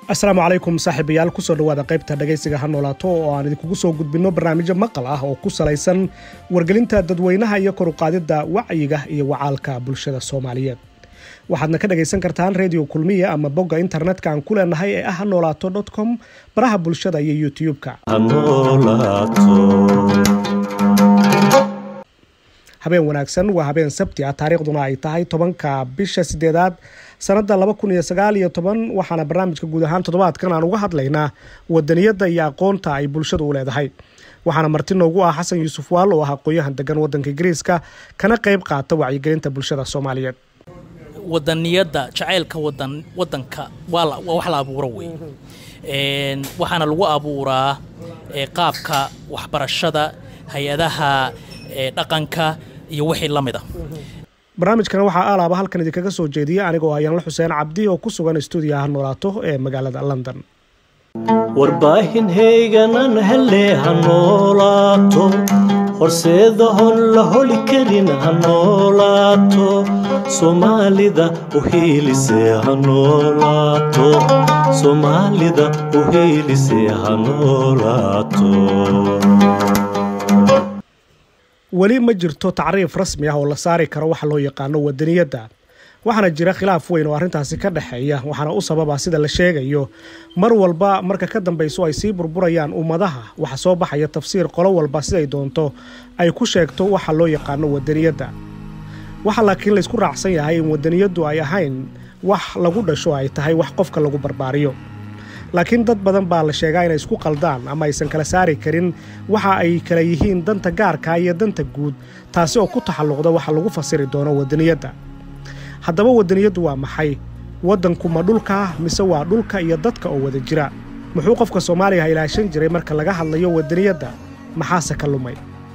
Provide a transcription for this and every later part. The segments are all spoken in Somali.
asalaamu calaykum saaxiibayaal kusoo dhowaada qaybta dhagaysiga ha noolaato oo aan idinkugu soo gudbinno barnaamijyo maqal ah oo ku salaysan wargelinta dadweynaha iyo koruqaadidda wacyiga iyo wacaalka bulshada soomaaliyeed waxaadna ka dhagaysan kartaan redio kulmiya ama bogga internetka aan ku leenahay ee ah ha noolaato com baraha bulshada iyo youtube-ka habeen wanaagsan waa habeen sabti ah taariikhduna ay tahay tobanka bisha sideedaad sanada waxaana barnaamijka guud ahaan toddobaadkan aan uga hadlaynaa wadaniyadda iyo aqoonta ay bulshadu u leedahay waxaana marti noogu ah xasan yuusuf waal oo ah aqoon-yahan degan wadanka ingiriiska kana qayb qaata wacyigelinta bulshada soomaaliyeed wadaniyadda jacaylka wadan wadanka waa wax la abuuro wey waxaana lagu abuuraa qaabka waxbarashada hay-adaha dhaqanka iyo wixii la mid a barnaamijkan waxaa aalaaba halkan idinkaga soo jeediya anigoo hayaanla xuseen cabdi oo ku sugan stuudiyaha noolaato ee magaalada london warbaahinhayganan hele ha noolaato horseeda hon la holi karin ha noolaato soomaalida u hiilise ha noolaato soomaalida u hiilise ha noolaato weli ma jirto tacriif rasmi ah oo la saari karo waxa loo yaqaano wadaniyadda waxaana jira khilaaf weyn oo arrintaasi ka dhexeeya waxaana u sababa sida la sheegayo mar walba marka ka dambayso ay sii burburayaan ummadaha waxa soo baxaya tafsiir qolo walba siday doonto ay ku sheegto waxa loo yaqaano wadaniyadda waxa laakiin laysku raacsan yahay in wadaniyaddu ay ahayn wax lagu dhasho ay tahay wax qofka lagu barbaariyo laakiin dad badan baa la sheegaa inay isku qaldaan ama aysan kala saari karin waxa ay kala yihiin danta gaarka iyo danta guud taasi oo ku taxalluqda waxa lagu fasiri doono wadaniyadda haddaba wadaniyaddu waa maxay waddanku ma dhulka mise waa dhulka iyo dadka oo wada jira muxuu qofka soomaaliga ilaashan jiray marka laga hadlayo wadaniyadda maxaase ka lumay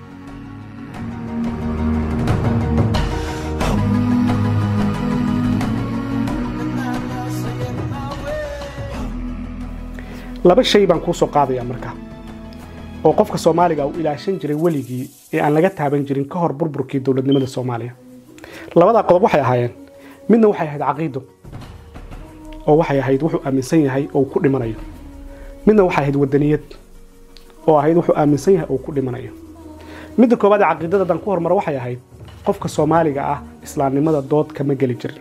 laba shay baan kuu soo qaadayaa marka oo qofka soomaaliga uu ilaashan jiray weligii ee aan laga taaban jirin ka hor burburkii dowladnimada soomaaliya labadaa qodob waxay ahaayeen midna waxay ahayd caqiido oo waxay ahayd wuxuu aaminsan yahay oo ku dhimanayo midna waxay ahayd wadaniyad oo ahayd wuxuu aaminsan yahay oo ku dhimanayo midda koowaad ee caqiidada haddaan ku hormaro waxay ahayd qofka soomaaliga ah islaamnimada dood kama geli jirin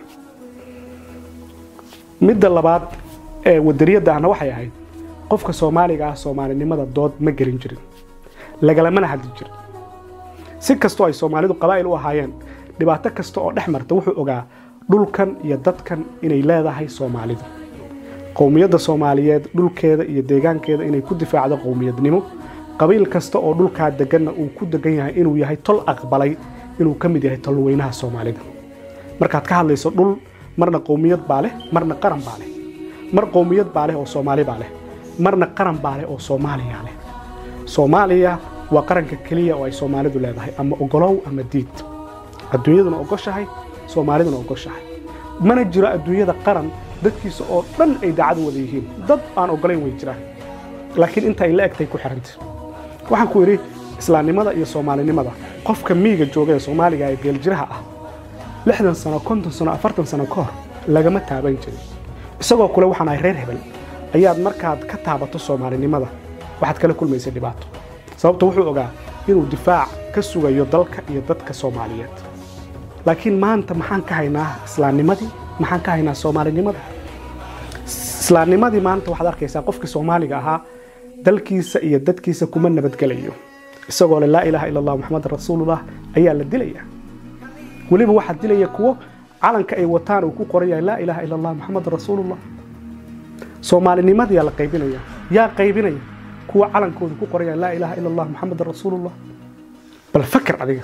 midda labaad ee wadaniyadda ahna waxay ahayd qofka soomaaliga ah soomaalinimada dood ma gelin jirin lagalamana hadli jirin si kastoo ay soomaalidu qabaa'il u ahaayeen dhibaato kasta oo dhex marta wuxuu ogaa dhulkan iyo dadkan inay leedahay soomaalidu qowmiyadda soomaaliyeed dhulkeeda iyo deegaankeeda inay ku difaacdo qowmiyadnimo qabiil kasta oo dhulkaa deganna uu ku degan yahay inuu yahay tol aqbalay inuu ka mid yahay tolweynaha soomaalida markaad ka hadlayso dhul marna qowmiyad baa leh marna qaran baa leh mar qowmiyad baa leh oo soomaali baa leh marna qaran baa leh oo soomaaliya leh soomaaliya waa qaranka keliya oo ay soomaalidu leedahay ama ogolow ama diid adduunyaduna ogoshahay soomaaliduna ogoshahay mana jiro adduunyada qaran dadkiisa oo dhan ay daacad wada yihiin dad aan ogolayn way jiraan laakiin inta ay la egtay ku xihanta waxaan ku idhi islaamnimada iyo soomaalinimada qofka miiga jooga ee soomaaliga ee geeljiraha ah lixdan sano konton sano afartan sano ka hor lagama taaban jirin isagoo kule waxaan ahay reer hebel ayaad markaad ka taabato soomaalinimada waxaad kala kulmaysa dhibaato sababto wuxuu ogaa inuu difaac ka sugayo dalka iyo dadka soomaaliyeed laakiin maanta maxaan ka haynaa islaamnimadii maxaan ka haynaa soomaalinimada islaamnimadii maanta waxaad arkaysaa qofkii soomaaliga ahaa dalkiisa iyo dadkiisa kuma nabadgelayo isagoo le laa ilaaha ila allah moxamed rasuulullah ayaa la dilaya weliba waxaa dilaya kuwo calanka ay wataan uu ku qoran yahay laa ilaaha ila allah moxamed rasuulullah soomaalinimadiyaa la qaybinaya yaa qaybinaya kuwa calankooda ku qoran yahay laa ilaaha ila allah moxamed rasuulullah bal faker adiga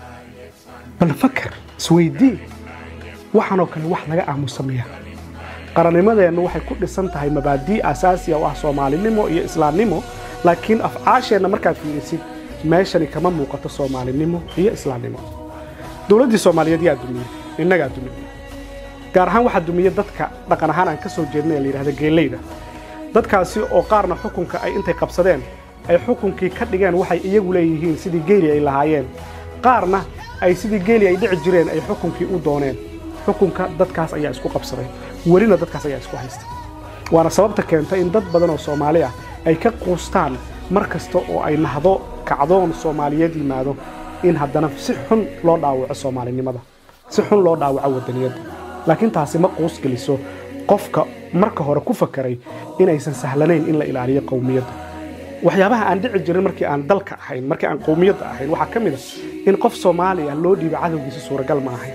bal faker isweydii waxaanoo kale wax laga aamusameeya qarannimadeennu waxay ku dhisan tahay mabaadii asaasiya oo ah soomaalinimo iyo islaamnimo laakiin afcaasheenna markaad fiirisid meeshani kama muuqato soomaalinimo iyo islaamnimo dowladdii soomaaliyeed yaa dumiyey innagaa dumiyey gaar ahaan waxaa dumiye dadka dhaqan ahaan aan ka soo jeednay ee la yidhahda geeleyda dadkaasi oo qaarna xukunka ay intay qabsadeen ay xukunkii ka dhigeen waxay iyagu leeyihiin sidii geeli ay lahaayeen qaarna ay sidii geeli ay dhici jireen ay xukunkii u dooneen xukunka dadkaas ayaa isku qabsaday welina dadkaas ayaa isku haysta waana sababta keenta in dad badan oo soomaali ah ay ka quustaan mar kasta oo ay nahdo kacdoon soomaaliyeed yimaado in haddana si xun loo dhaawaco soomaalinimada si xun loo dhaawaco wadaniyadda laakiin taasi ma quus geliso qofka marka hore ku fakaray inaysan sahlanayn in la ilaaliyo qowmiyadda waxyaabaha aan dhici jirin markii aan dalka ahayn markii aan qowmiyadda ahayn waxaa ka mid a in qof soomaali ah loo dhiibo cadowgiisa suuragal ma ahayn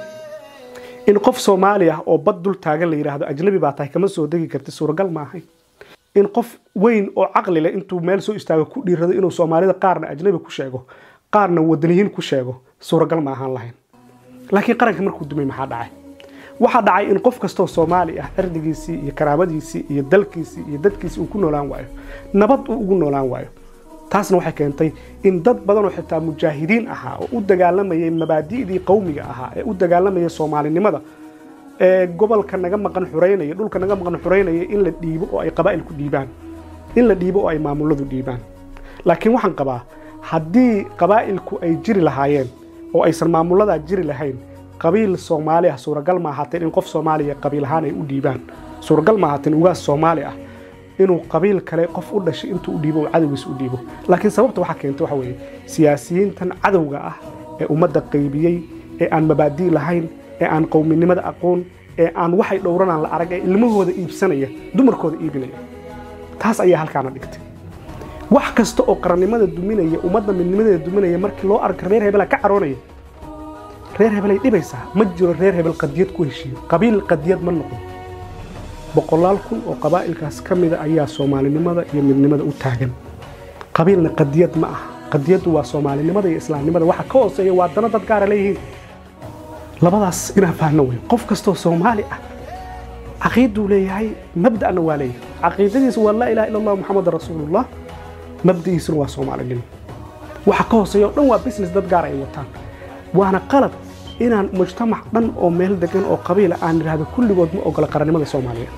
in qof soomaali ah oo bad dul taagan la yidhaahdo ajnabi baa tahay kama soo degi karti suuragal ma ahayn in qof weyn oo caqli leh intuu meel soo istaago ku dhiirado inuu soomaalida qaarna ajnabi ku sheego qaarna wadaniyiin ku sheego suuragal ma ahaan lahayn laakiin qaranka markuu dumay maxaa dhacay waxaa dhacay in qof kastoo soomaali ah cirdigiisii iyo karaamadiisii iyo dalkiisii iyo dadkiisii uu ku noolaan waayo nabad uu ugu noolaan waayo taasna waxay keentay in dad badan oo xitaa mujaahidiin ahaa oo u dagaalamayay mabaadi'dii qowmiga ahaa ee u dagaalamayay soomaalinimada ee gobolka naga maqan xureynaya dhulka naga maqan xureynaya in la dhiibo oo ay qabaa'ilku dhiibaan in la dhiibo oo ay maamuladu dhiibaan laakiin waxaan qabaa haddii qabaa'ilku ay jiri lahaayeen oo aysan maamuladaa jiri lahayn qabiil soomaali ah suuragal ma ahaateen in qof soomaaliya qabiil ahaan ay u dhiibaan suuragal ma ahaateen ugaas soomaali ah inuu qabiil kale qof u dhashay intuu u dhiibo oo cadowgiisa u dhiibo laakiin sababta waxaa keentay waxa weeye siyaasiyiintan cadowga ah ee ummadda qaybiyey ee aan mabaadii lahayn ee aan qowminimada aqoon ee aan waxay dhowranaan la arag ee ilmahooda iibsanaya dumarkooda iibinaya taas ayaa halkaana dhigtay wax kasta oo qarannimada duminaya ummadda midnimadeeda duminaya markii loo arka reer hebela ka caroonaya reer hebelay dhibaysaa ma jiro reer hebel qadiyad ku heshiiyo qabiil qadiyad ma noqon boqolaal kun oo qabaa'ilkaas ka mida ayaa soomaalinimada iyo midnimada u taagan qabiilna qadiyad ma aha qadiyaddu waa soomaalinimada iyo islaamnimada waxa ka hooseeya waa dana dad gaara leeyihiin labadaas inaan fahno wey qof kastoo soomaali ah caqiiduu leeyahay mabda'na waa leeyahay caqiidadiisa waa laa ilaha illa allah muxamad rasuulullah mabda'iisuna waa soomaalinimo waxa ka hooseeya oo dhan waa business dad gaar ay wataan waana qalad inaan mujtamac dhan oo meel degan oo qabiila aan idhaahdo kulligood ma ogola qarannimada soomaaliyeed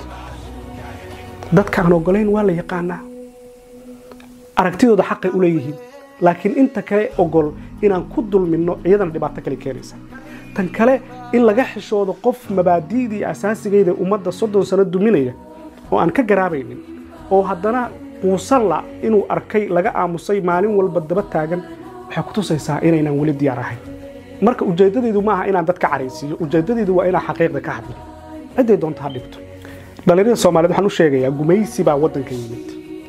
dadka aan ogolayn waa la yaqaanaa aragtidooda xaqay u leeyihiin laakiin inta kale ogol inaan ku dulminno iyadana dhibaato kale keenaysa tan kale in laga xishoodo qof mabaadi'dii asaasigayda ummadda soddon sano duminaya oo aan ka garaabaynin oo haddana quusanla inuu arkay laga aamusay maalin walba daba taagan waxay ku tusaysaa inaynan weli diyaar ahayn marka ujeeddadaydu ma aha inaan dadka caraysiiyo ujeeddadaydu waa inaan xaqiiqda ka hadlo cidday doonta ha dhigto dhallinyarada soomaaliyeed waxaan u sheegayaa gumaysi baa waddanka yimid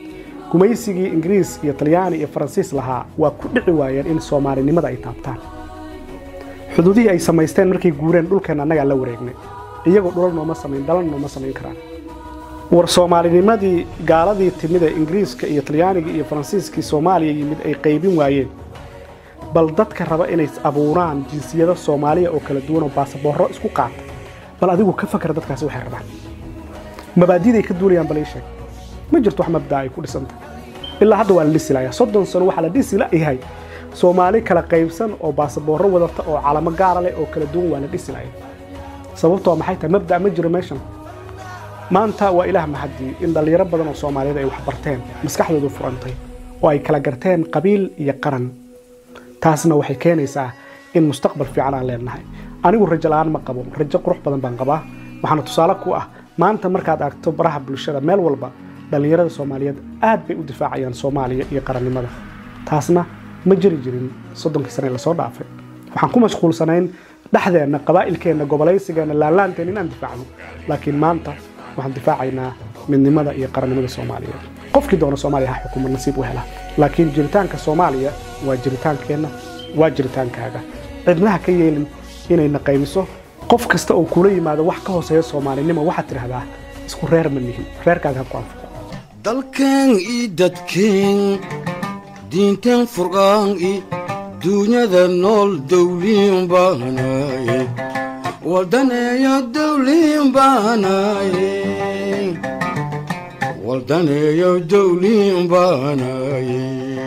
gumaysigii ingiriis iyo talyaani iyo faransiis lahaa waa ku dhici waayeen in soomaalinimada ay taabtaan xuduudihii ay samaysteen markay guureen dhulkeenna annagaa la wareegnay iyagoo dhulal nooma samayn dhalan nooma samayn karaan war soomaalinimadii gaaladii timid ee ingiriiska iyo talyaaniga iyo faransiiskii soomaaliya yimid ay qaybin waayeen bal dadka raba inay abuuraan jinsiyado soomaaliya oo kala duwan oo baasaboorro isku qaata bal adigu ka fakar dadkaasi waxay rabaan mabaadiday ka duulayaan bal ii sheeg ma jirto wax mabdaa ay ku dhisanta ilaa hadda waa la dhisi layaa soddon sano waxaa la dhisi layahay soomaali kala qaybsan oo baasaboorro wadata oo calamo gaara leh oo kala duwan waa la dhisi laya sababtoo maxay tahay mabda' ma jiro meeshan maanta waa ilaah mahadii in dhallinyaro badan oo soomaaliyeed ay wax barteen maskaxdoodu furantay oo ay kala garteen qabiil iyo qaran taasna waxay keenaysaa in mustaqbal fiican aan leenahay anigu rajo la'aan ma qabo rajo qurux badan baan qabaa waxaana tusaale ku ah maanta markaad aragto baraha bulshada meel walba dhallinyarada soomaaliyeed aad bay u difaacayaan soomaaliya iyo qarannimada taasna ma jiri jirin soddonkii sane lasoo dhaafay waxaan ku mashquulsanayn dhexdeenna qabaa'ilkeenna gobolaysigeenna laalaanteen inaan difaacno laakiin maanta waxaan difaacaynaa midnimada iyo qarannimada soomaaliyeed qofkii doona soomaaliya ha xukumo nasiib u hela laakiin jiritaanka soomaaliya waa jiritaankeenna waa jiritaankaaga cidnaha ka yeelin inayna qaybiso qof kasta oo kula yimaado wax ka hooseeya soomaalinimo waxaad tidhahdaa isku reer ma nihin reerkaaga ha ku anfuco dalkeen ii dadkeen diinteen furqaan i duunyada nool dawliin baanaye waldaneeyo dawliin baanaye waldaneeyo dawliin baanaye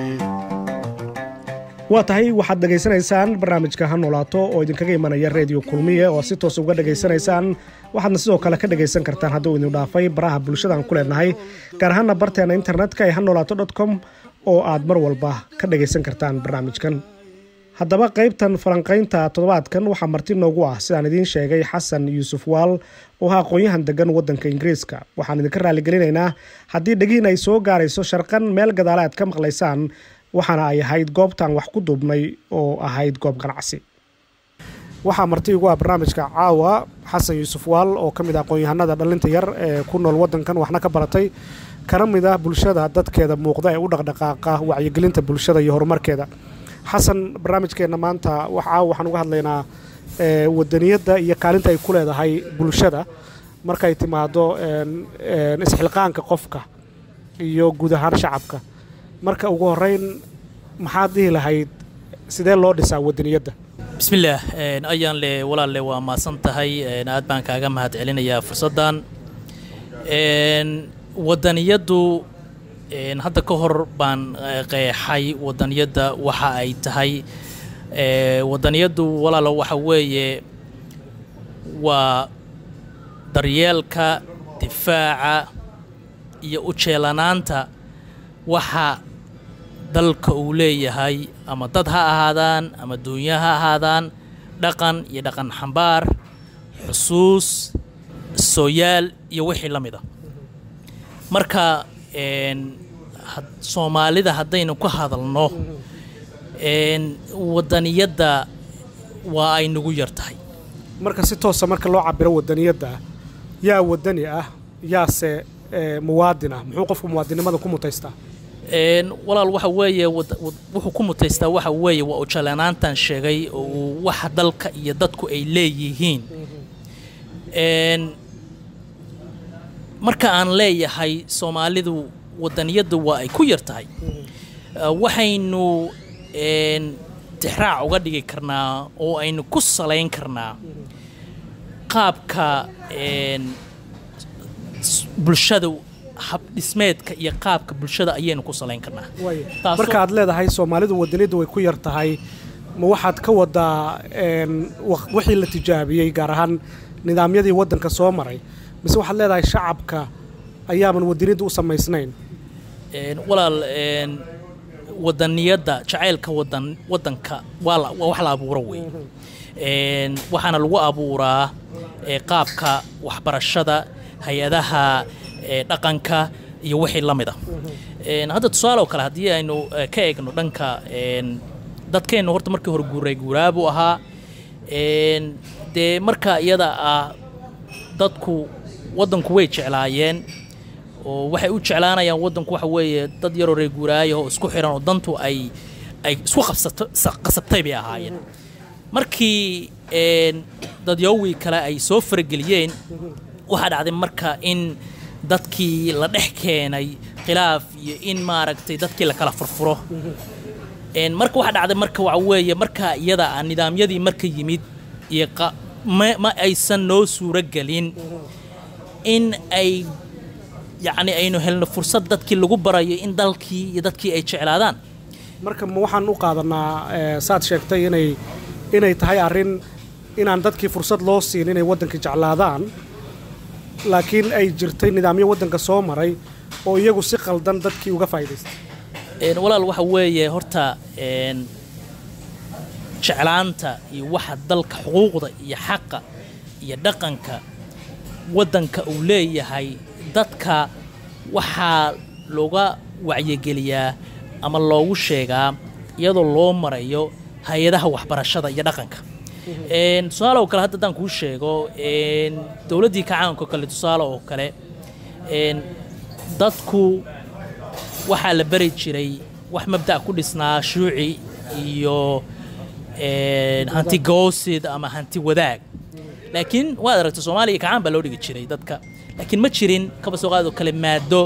waa tahay waxaad dhegaysanaysaan barnaamijka ha noolaato oo idinkaga imanaya reediyo kulmiye oo si toos uga dhegaysanaysaan waxaadna sidoo kale ka dhegaysan kartaan hadduu idin dhaafay baraha bulshadaan ku leenahay gaar ahaana barteena internetka ee ha noolaato dot com oo aad mar walba ka dhegaysan kartaan barnaamijkan haddaba qaybtan falanqaynta toddobaadkan waxaa marti noogu ah sidaan idiin sheegay xasan yuusuf waal oo ah aqoon-yahan degan wadanka ingiriiska waxaan idinka raaligelinaynaa haddii dhegiin ay soo gaarayso sharqan meel gadaale aad ka maqlaysaan waxaana ay ahayd goobtaan wax ku duubnay oo ahayd goob ganacsi waxaa marti igu ah barnaamijka caawa xasan yuusuf waal oo ka mid ah aqoon-yahanada dhallinta yar ee ku nool wadankan waxna ka baratay kana mid ah bulshada dadkeeda muuqda ee u dhaqdhaqaaqa wacyigelinta bulshada iyo horumarkeeda xasan barnaamijkeenna maanta caawa waxaan uga hadlaynaa wadaniyadda iyo kaalinta ay ku leedahay bulshada markay timaado isxilqaanka qofka iyo guud ahaan shacabka marka ugu horeyn maxaad dhihi lahayd sidee loo dhisaa wadaniyadda bismillaah ayaan le walaalle waa maasan tahay aad baan kaaga mahad celinayaa fursaddan wadaniyaddu hadda ka hor baan qeexay wadaniyadda waxa ay tahay wadaniyaddu walaalo waxa weeye waa daryeelka difaaca iyo u jeelanaanta waxa dalka uu leeyahay ama dad ha ahaadaan ama duunya ha ahaadaan dhaqan iyo dhaqan xambaar xusuus sooyaal iyo wixii la mid a marka soomaalida haddaynu ka hadalno wadaniyadda waa ay nagu yar tahay marka si toosa marka loo cabiro wadaniyadda yaa wadani ah yaase muwaadin ah muxuu qofku muwaadinimada ku mutaystaa walaal waxa weeye wuxuu ku mutaystaa waxa weeye waa ujalanaantan sheegay oo waxa dalka iyo dadku ay leeyihiin marka aan leeyahay soomaalidu wadaniyaddu waa ay ku yar tahay waxaynu tixraac uga dhigi karnaa oo aynu ku salayn karnaa qaabka bulshada habdhismeedka iyo qaabka bulshada ayaynu ku salayn karnaa marka aad leedahay soomaalidu wadaniyaddu way ku yar tahay ma waxaad ka wadaa wixii la tijaabiyey gaar ahaan nidaamyadii waddanka soo maray mise waxaad leedahay shacabka ayaaban wadaniyadda u samaysnayn walaal wadaniyadda jacaylka wadan wadanka waa wax la abuuro wey waxaana lagu abuuraa qaabka waxbarashada hay-adaha dhaqanka iyo wixii la mid a hadda tusaale oo kale haddii aynu ka eegno dhanka dadkeennu horta markii hore guuray guuraabuu ahaa dee marka iyada ah dadku waddanku way jeclaayeen oo waxay u jeclaanayaan waddanku waxa weeye dad yaroo reer guuraaya oo isku xiran oo dantu ay ay isku qabsato qasabtay bay ahaayeen markii dadyoowii kale ay soo farageliyeen waxaa dhacday marka in dadkii la dhex keenay khilaaf iyo in maaragtay dadkii la kala furfuro marka waxaa dhacday marka waxa weeye marka iyada ah nidaamyadii marka yimid iyo ma aysan noo suuro gelin in ay yacni aynu helno fursad dadkii lagu barayo in dalkii iyo dadkii ay jeclaadaan marka ma waxaan u qaadanaa saad sheegtay inay inay tahay arrin inaan dadkii fursad loo siin inay waddanka jeclaadaan laakiin ay jirtay nidaamyo waddanka soo maray oo iyagu si qaldan dadkii uga faa'idaystay walaal waxa weeye horta jeclaanta iyo waxa dalka xuquuqda iyo xaqa iyo dhaqanka waddanka uu leeyahay dadka waxaa looga wacyigeliyaa ama loogu sheegaa iyadoo loo marayo hay-adaha waxbarashada iyo dhaqanka tusaale oo kale hadda haddaan kuu sheego dowladdii kacaanka oo kale tusaale oo kale dadku waxaa la bari jiray wax mabda' ku dhisnaa shuuci iyo hanti goosid ama hanti wadaag laakiin waad aragta soomaaliya kacaan baa loo dhigi jiray dadka laakiin ma jirin kaba soo qaadoo kale maado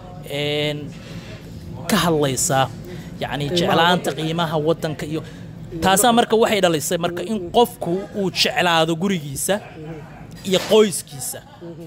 ka hadlaysa yacni jeclaanta qiimaha waddanka iyo taasaa marka waxay dhalisay marka in qofku uu jeclaado gurigiisa iyo qoyskiisa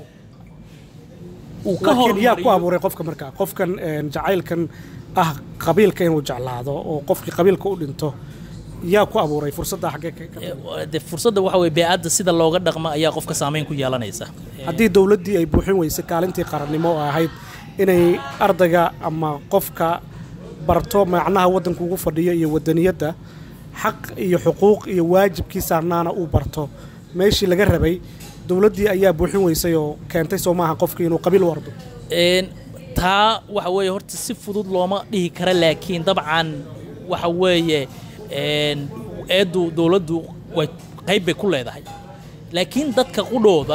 uu ka laakiin yaa ku hormariyo abuuray qofka markaa qofkan jacaylkan ah qabiilka inuu jeclaado oo qofkii qabiilka u dhinto yaa ku abuuray fursadda xaggee ka- ka- de fursadda waxa weye bee-adda sida looga dhaqmo ayaa qofka saameyn ku yeelanaysa haddii dowladdii ay buuxin weysay kaalintii qarannimo oo ahayd inay ardayga ama qofka barto macnaha waddanka ugu fadhiyo iyo wadaniyadda xaq iyo xuquuq iyo waajibkii saarnaana uu barto meeshii laga rabay dowladdii ayaa buuxin weysay oo keentay soo maaha qofkii inuu qabiil wardo Een, taa waxa weeye horta si fudud looma dhihi kara laakiin dabcan waxa weeye een, eeddu dowladdu way qayb bay ku leedahay laakiin dadka qudhooda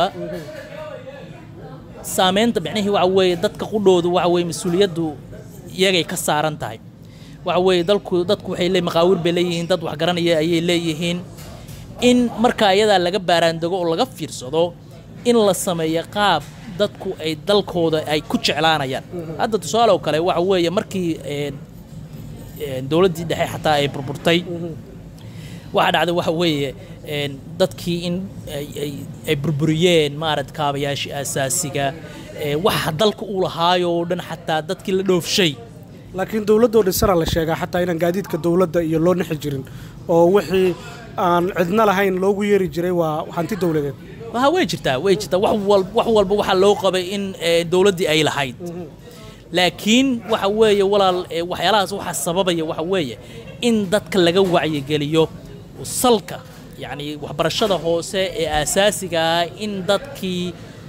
saamaynta micnihii waxa weeye dadka qudhoodu waxa weeye mas-uuliyaddu iyagay ka saaran tahay waxa weeye dalku dadku waxay leeyihin maqaawir bay leeyihiin dad wax garanaya ayay leeyihiin in marka iyadaa laga baaraandego oo laga fiirsado in la sameeyo qaab dadku ay dalkooda ay ku jeclaanayaan hadda tusaale oo kale waxa weeye markii een, een, dowladdii dhexe xataa ay burburtay waxaa dhacday waxa weeye een, dadkii in ay- ay- ay burburiyeen maarad kaabayaashii asaasiga ee, waxa dalka uu lahaayo oo dhan xataa dadkii la dhoofshay laakiin dowladdoo dhisana la sheegaa xataa inaan gaadiidka dowladda iyo loo nixi jirin oo wixii aan cidna lahayn loogu yeeri jiray waa hanti dowladeed waha way jirtaa way jirtaa wax wal- wax walba waxaa loo qabay in ee, dowladdii ay lahayd laakiin waxa weeye walaal ee, waxyaalahaas waxaa sababaya waxa weeye in dadka laga wacyigeliyo salka yacni waxbarashada hoose ee aasaasiga ah in dadkii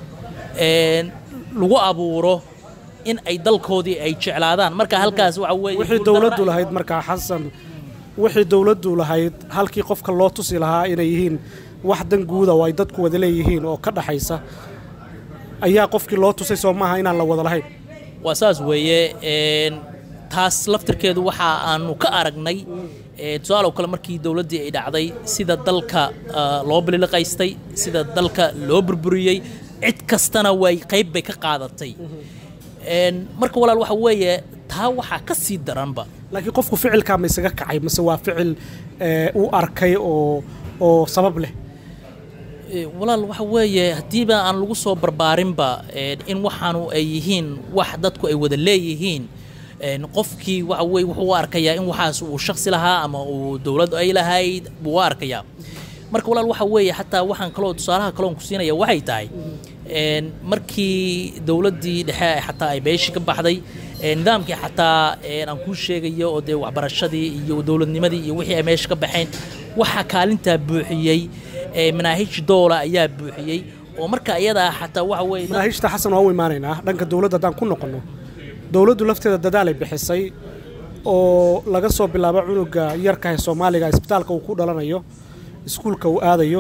een, lagu abuuro in ay dalkoodii ay jeclaadaan marka halkaas waxa weeye wixii dowladdu lahayd markaa xasan wixii dowladdu lahayd halkii qofka loo tusi lahaa inay yihiin wax dan guuda oo ay dadku wada leeyihiin oo ka dhaxaysa ayaa qofkii loo tusay soo maaha inaan la wada lahayn waa saas weeye een, taas laftirkeedu waxa aanu ka aragnay ee, tusaale oo kale markii dowladdii ay dhacday sida dalka ah, loo bililiqaystay sida dalka loo burburiyey cid kastana way qayb bay ka qaadatay Een, marka walaal waxa weeye taa waxaa ka sii daranba laakiin qofku ficilkaa ma isaga kacay mase waa ficil ee, uu arkay oo oo sabab leh Ee, walaal waxa weeye haddiiba aan lagu soo barbaarinba een, in waxaanu ay yihiin wax dadku ay wada leeyihiin een, qofkii waxa weye wuxuu u arkayaa in waxaas uu shaksi lahaa ama uu dowlad ay lahayd buu u arkayaa marka walaal waxa weeye xataa waxaan kaloo tusaalaha kaloon ku siinaya waxay tahay een, markii dowladdii dhexe ay xataa ay beeshii ka baxday ee, nidaamkii xataa een, aan kuu sheegayo oo dee waxbarashadii iyo dowladnimadii iyo wixii ay meesha ka baxeen waxaa kaalintaa buuxiyey ee, manaahij doola ayaa buuxiyey oo marka iyadaa xataa waxa weeye dad- manaahijta xasan waa u imaanaynaa dhanka dowladda haddaan ku noqonno dowladdu lafteeda dadaalay bixisay oo laga soo bilaabo cunuga yarka ee soomaaliga isbitaalka uu ku dhalanayo iskuulka uu aadayo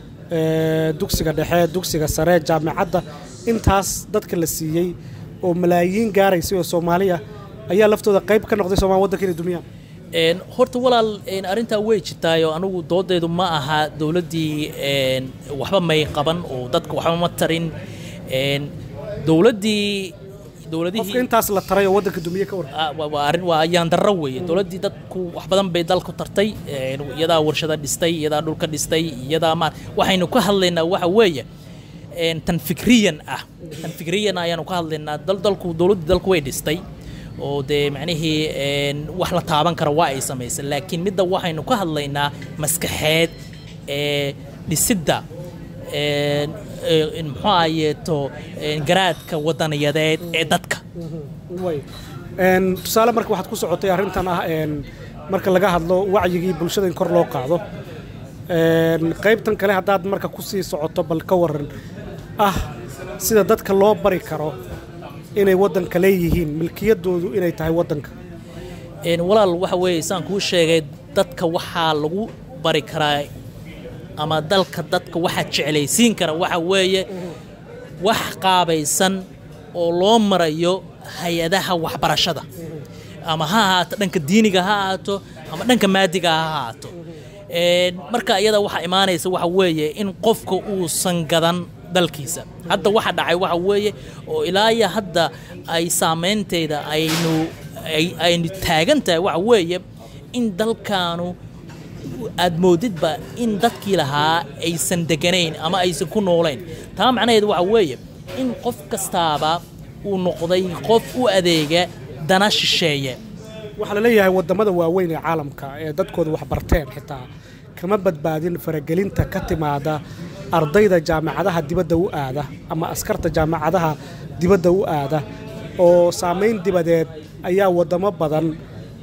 ee, dugsiga dhexe dugsiga sare jaamicadda intaas dadka la siiyey oo malaayiin gaaraysay oo soomaaliya ayaa laftooda qayb ka noqday soomaaliya waddanka inay dumiyaan Een, horta walaal een, arrintaa way jirtaayo anigu doodeedu ma aha dowladdii een, waxba may qaban oo dadka waxba ma tarin een, dowladdii qofka dowladihii intaas la taray oo waddanka dumiye ka waran Ah, waa- waa arrin waa ayaan darro weeye dowladdii dadku wax badan bay dalku tartay een, iyadaa warshada dhistay iyadaa dhulka dhistay iyadaa ma waxaynu ka hadlaynaa waxa weeye een, tan fikriyan ah tan fikriyan ayaanu ka hadlaynaa dal dalku dowladdii dalku way dhistay oo dee macnihii een, wax la taaban kara waa ay samaysay laakiin midda waxaynu ka hadlaynaa maskaxeed ee dhisidda een, ee, muxuu ahayeeto een, garaadka wadaniyadeed ee dadka way Een, tusaale marka waxaad ku socotay arrintan ah een, marka laga hadlo wacyigii bulshada in kor loo qaado Een, qaybtan kale haddaad marka kusii socoto bal ka waran ah sida dadka loo bari karo inay waddanka leeyihiin milkiyadoodu inay tahay waddanka Een, walaal waxa weeye saan kuu sheegay dadka waxaa lagu bari karaa ama dalka dadka waxaa jeclaysiin kara waxa weeye wax qaabaysan oo loo marayo hay-adaha waxbarashada ama ha ahaato dhanka diiniga ha ahaato ama dhanka maadiga ha ahaato Een, marka iyada waxaa imaanaysa waxa weeye in qofka uusan gadan dalkiisa hadda waxa dhacay waxa weeye oo ilaa iyo hadda ay saameynteeda aynu ay- aynu taagan tahay waxa weeye in dalkaanu aad moodidba in dadkii lahaa aysan deganayn ama aysan ku noolayn taa macnaheedu waxa weeye in qof kastaaba uu noqday qof u adeega dana shisheeye waxaa la leeyahay waddamada waaweyn ee caalamka ee dadkooda wax barteen xitaa kama badbaadin faragelinta ka timaada ardayda jaamacadaha dibadda u aada ama askarta jaamacadaha dibadda u aada oo saamayn dibadeed ayaa waddamo badan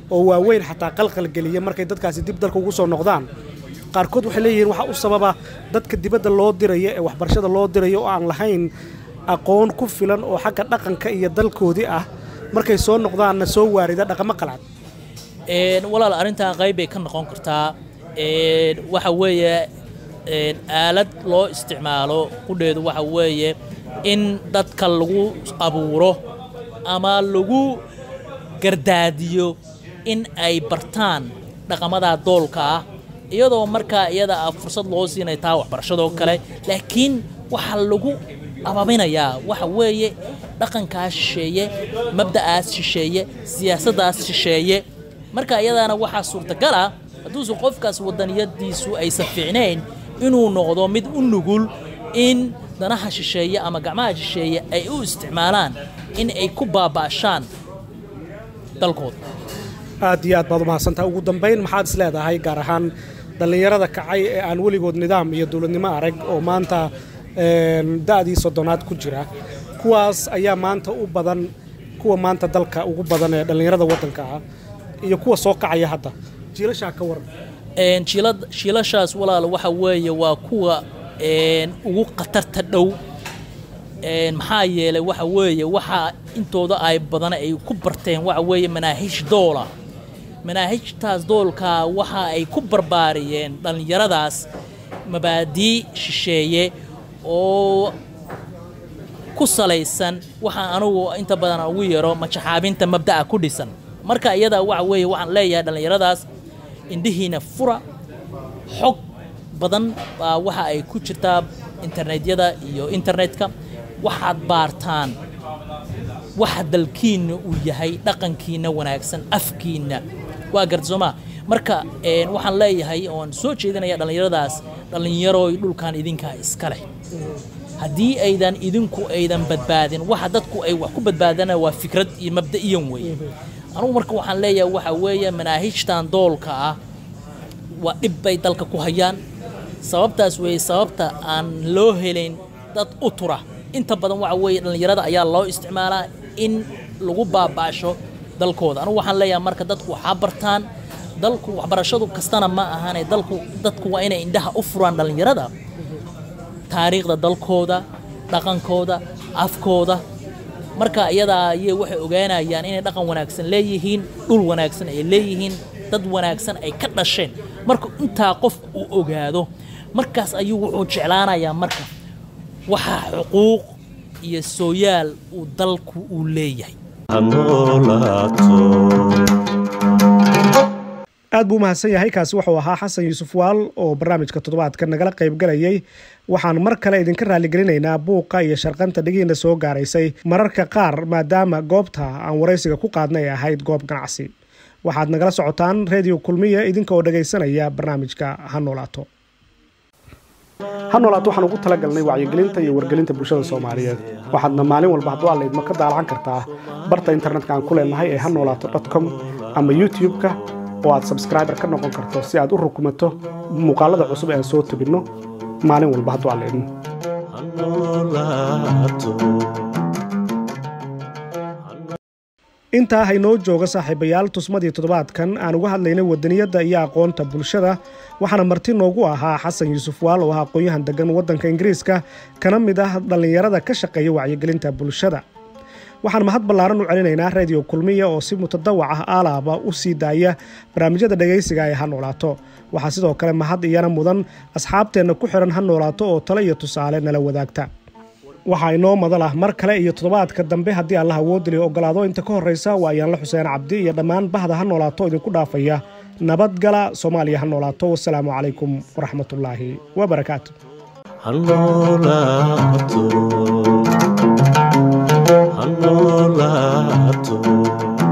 oo waaweyn xataa qalqalgeliya markay dadkaasi dib dalka ugu soo noqdaan qaarkood waxay leeyihiin waxaa u sababa dadka dibadda loo diraya ee waxbarashada loo diraya oo aan lahayn aqoon ku filan oo xagga dhaqanka iyo dalkoodii ah markay soo noqdaanna soo waarida dhaqamo qalcad Een, walaal arrintan qayb bay ka noqon kartaa Een, waxa weeye een, aalad loo isticmaalo qudheedu waxa weeye in dadka lagu abuuro ama lagu gardaadiyo in ay bartaan dhaqamada doolka ah iyadoo markaa iyada ah fursad loo siinay taa waxbarashadoo kale laakiin waxaa lagu ababinayaa waxa weeye dhaqankaas shisheeye mabda'aas shisheeye siyaasaddaas shisheeye marka iyadaana waxaa suurtagal ah hadduusan qofkaas wadaniyadiisu aysan fiicnayn inuu noqdo mid u nugul in danaha shisheeye ama gacmaha shisheeye ay u isticmaalaan in ay ku baaba'shaan dalkooda aad iyo aad baad umahadsantaha ugu dambayn maxaad is leedahay gaar ahaan dhallinyarada kacay ee aan weligood nidaam iyo dowladnimo arag oo maanta een, da'dii soddonaad ku jira kuwaas ayaa maanta u badan kuwa maanta dalka ugu badan ee dhallinyarada waddanka ah iyo kuwa soo kacaya hadda jiilashaa ka waran Een, jiilad- jiilashaas walaal waxa weeye waa kuwa een, ugu khatarta dhow Een, maxaa yeelay waxa weeye waxa intooda ay badan ay ku barteen waxa weeye manaahiij doola manaahijtaas doolka waxa ay ku barbaariyeen dhallinyaradaas mabaadii shisheeye oo ku salaysan waxa anugu inta badan aan ugu yeero majaxaabinta mabda'a ku dhisan marka iyada waxa weeye waxaan leeyahay dhallinyaradaas indhihiina fura xog badan baa waxa ay ku jirtaa internetyada iyo internetka waxaad baartaan waxa dalkiinna uu yahay dhaqankiinna wanaagsan afkiinna waa gardsoomaa marka een, waxaan leeyahay oon soo jeedinaya dhallinyaradaas dhallinyarooy dhulkan idinkaa iska leh haddii aydan idinku aydan badbaadin waxa dadku ay wax ku badbaadana waa fikrad iyo mabda'iyan weeye anugu marka waxaan leeyahay waxa weeye manaahijtan doolka ah waa dhib bay dalka ku hayaan sababtaas weeye sababta aan loo helayn dad u tura inta badan waxa weeye dhallinyarada ayaa loo isticmaalaa in lagu baaba'sho dalkooda anugu waxaan leeyahay marka dadku waxaa bartaan dalku waxbarashadu kastana ma ahane dalku dadku waa inay indhaha u furaan dhallinyarada taariikhda dalkooda dhaqankooda afkooda marka iyadaa ayay waxay ogaanayaan inay dhaqan wanaagsan leeyihiin dhul wanaagsan ay leeyihiin dad wanaagsan ay ka dhasheen marka intaa qof uu ogaado markaas ayuu wuxuu jeclaanayaa marka waxa xuquuq iyo sooyaal uu dalku uu leeyahay ha noolaato aad buu umahadsan yahay kaasi wuxuu ahaa xasan yuusuf waal oo barnaamijka toddobaadka nagala qayb galayay waxaan mar kale idinka raalligelinaynaa buuqa iyo sharqanta dhigiina soo gaaraysay mararka qaar maadaama goobta aan waraysiga ku qaadnay ay ahayd goob ganacsi waxaad nagala socotaan reediyo kulmiya idinka oo dhagaysanaya barnaamijka ha noolaato ha noolaato waxaan ugu talagalnay wacyigelinta iyo wargelinta bulshada soomaaliyeed waxaadna maalin walba hadduu allaydma ka daalacan kartaa barta internetka aan ku leenahay ee ha noolaato com ama youtube-ka oo aad sabskriber ka noqon karto si aad u rukumato muuqaalada cusub ee aan soo tebinno maalin walba hadduu allaydmo ha noolaato intaa haynoo jooga saaxiibayaal tusmadii toddobaadkan aan uga hadlaynay wadaniyadda iyo aqoonta bulshada waxaana marti noogu ahaa xasan yuusuf waal oo ah aqoon-yahan degan waddanka ingiriiska kana mid ah dhallinyarada ka shaqeeya wacyigelinta bulshada waxaan mahad ballaaran u celinaynaa reediyo kulmiya oo si mutadawac ah aalaaba u sii daaya barnaamijyada dhegaysiga ee ha noolaato waxaa sidoo kale mahad iyana mudan asxaabteenna ku xihan ha noolaato oo tale iyo tusaale nala wadaagta waxaa inoo madal ah mar kale iyo toddobaadka dambe haddii allah awoodili ogolaado inta ka horraysa waa ayaanla xuseen cabdi iyo dhammaan bahda ha noolaato idinku dhaafaya nabadgala soomaaliya ha noolaato wasalaamu calaykum waraxmatullaahi wabarakaatu ha noolaato ha noolaato